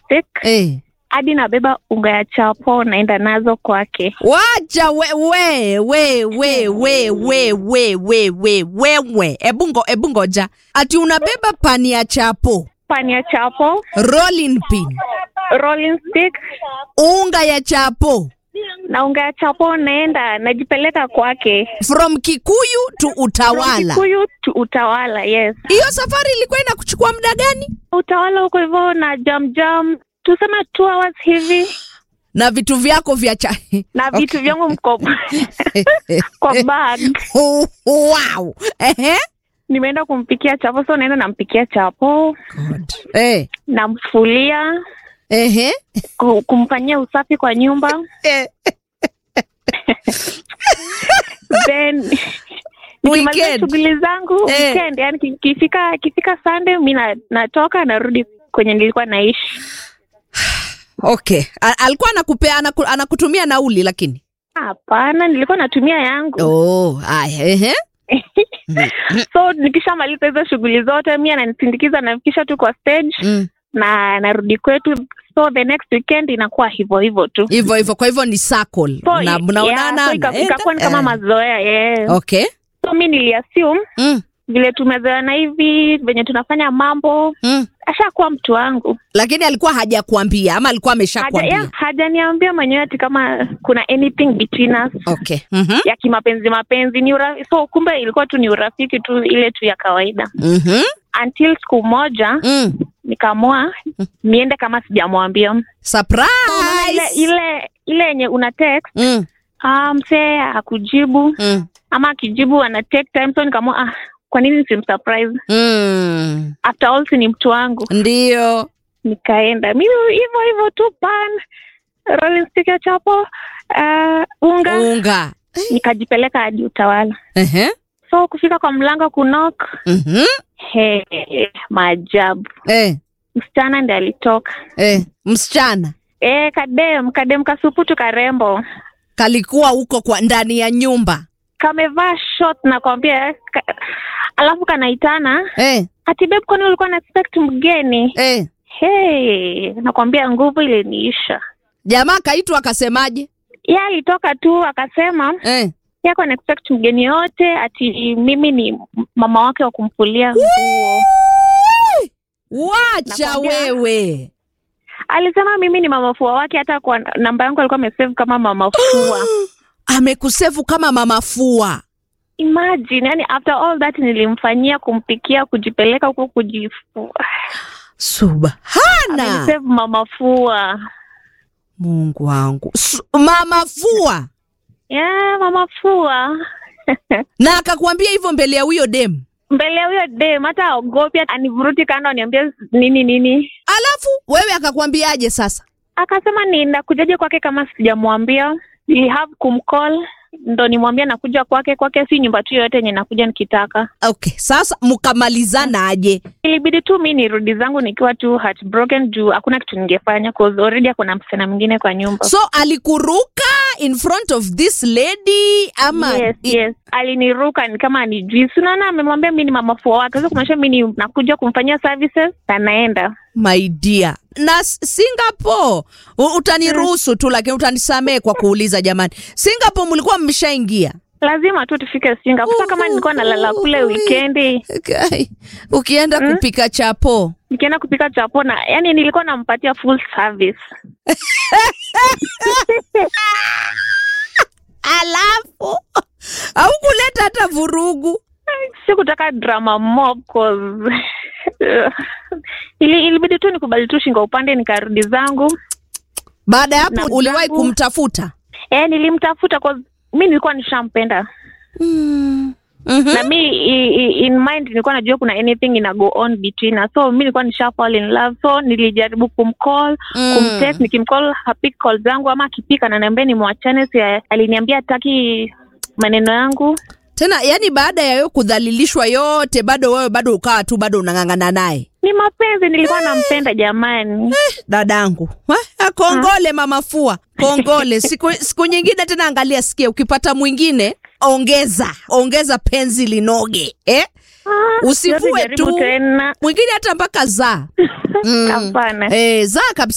stick Eh. hadi nabeba unga ya chapo naenda nazo kwake. Wacha we we we we we we we we we wewe ebungo ebungoja ati unabeba pani ya chapo Pani ya chapo, rolling pin rolling stick unga ya chapo na unga ya chapo naenda najipeleka kwake. from Kikuyu to Utawala. Kikuyu tu Utawala, yes. Hiyo safari ilikuwa inakuchukua muda gani? Utawala huko hivyo na jam jam, tuseme two hours hivi Na vitu vyako vya cha na vitu vyangu mko kwa bag. wow. Ehe. Nimeenda kumpikia chapo, so naenda nampikia chapo, God. Eh. namfulia, Ehe. ku- kumfanyia usafi kwa nyumba Eh. then nikimaliza Weekend. shughuli zangu Eh. weekend, yani ki- kifika kifika Sunday mi na- natoka narudi kwenye nilikuwa naishi. Okay. A- alikuwa anakupea anaku, anakutumia nauli lakini. Hapana, nilikuwa natumia yangu Oh, haya. Ehe. so nikishamaliza hizo shughuli zote mi ananisindikiza nafikisha tu kwa stage Mm. na narudi kwetu so the next weekend inakuwa hivyo hivyo tu Hivyo hivyo kwa hivyo ni circle. so, na mnaonana. yeah, so ika- mnaenda, ikakuwa ni kama eh. mazoea yeah. Okay. so mi niliassume Mm. vile tumezoeana hivi venye tunafanya mambo Mm. ashakuwa mtu wangu Lakini alikuwa hajakuambia ama alikuwa Haja- ameshakwambia? ya, hajaniambia mwenyewe ati kama kuna anything between us Okay. Mhm. ya kimapenzi mapenzi ni ura, so kumbe ilikuwa tu ni urafiki tu ile tu ya kawaida Mhm. until siku moja Mm. nikaamua niende kama sijamwambia Unaona ile Surprise. ile ile yenye una text Mm. ah, msee hakujibu Mm. ama akijibu ana take time so nikaamua ah, kwa nini simsurprise Mm. after all si ni mtu wangu Ndio. nikaenda mimi hivyo hivyo tu pan rolling stick ya chapo uh, unga Unga. nikajipeleka hadi utawala Ehe. so kufika kwa mlango kunok Mhm. he maajabu Eh. msichana ndi alitoka Eh. Msichana e, kadem kadem kasuputu karembo kalikuwa huko kwa ndani ya nyumba. kamevaa short nakwambia ka, alafu kanaitana Eh. ati babe kwani ulikuwa na expect mgeni Eh. hey, nakwambia nguvu iliniisha Jamaa kaitwa akasemaje? ye alitoka tu akasema Eh. yako na expect mgeni yote ati mimi ni mama wake wa kumfulia nguo Wacha Nakwambia. wewe. alisema mimi ni mama fua wake hata kwa namba yangu alikuwa amesave kama mama fua Amekusefu kama mama fua. imagine yani after all that nilimfanyia kumpikia kujipeleka huko kujifua Subhana. amenisave mama fua Mungu wangu. Su- Mama fua. yeah, mama fua Na akakwambia hivyo mbele ya huyo dem. mbele ya huyo dem hata aogopi anivuruti kando aniambia nini nini Alafu wewe akakwambiaje sasa? akasema ninakujaje kwake kama sijamwambia Nili have kumcall ndo nimwambia nakuja kwake kwake si nyumba tu yoyote yenye nakuja nikitaka Okay, sasa mkamalizana aje? ilibidi tu mi nirudi zangu nikiwa tu heartbroken juu hakuna kitu ningefanya cause already akuna msichana mwingine kwa nyumba So alikuruka in front of this lady ama yes, yes. aliniruka ni kama anijui sinaona amemwambia mi ni mamafua wake sasa kumaanisha mi ni nakuja kumfanyia services na naenda my dear na S- singapore u- utaniruhusu tu lakini utanisamee kwa kuuliza jamani singapore mlikuwa mmeshaingia lazima tu tufike Singapore. Sasa kama nilikuwa nalala kule wikendi Okay. ukienda Mm. kupika chapo nikienda kupika chapo na yani nilikuwa nampatia full service alafu au kuleta hata vurugu sikutaka drama mob cause ili ilibidi tu nikubali tu shingo upande nikarudi zangu baada ya Na hapo uliwahi zangu- kumtafuta e, nilimtafuta cause mi nilikuwa nishampenda mm. mm-hmm. na mi i, i, in mind nilikuwa najua kuna anything ina go on between us so mi nilikuwa nisha fall in love so nilijaribu kumcall Mm. kumtext nikimcall hapik call zangu ama akipika ananiambia nimwachane si aliniambia hataki maneno yangu tena yani baada ya yo kudhalilishwa yote bado wewe bado ukawa tu bado unang'ang'ana naye ni mapenzi nilikuwa nampenda jamani dadangu Eh, kongole mama fua kongole siku, siku nyingine tena angalia sikia ukipata mwingine ongeza ongeza penzi linoge eh? Ah, Usivue siwezi jaribu tu. tena mwingine hata mpaka zaa hapana eh, zaa kabisa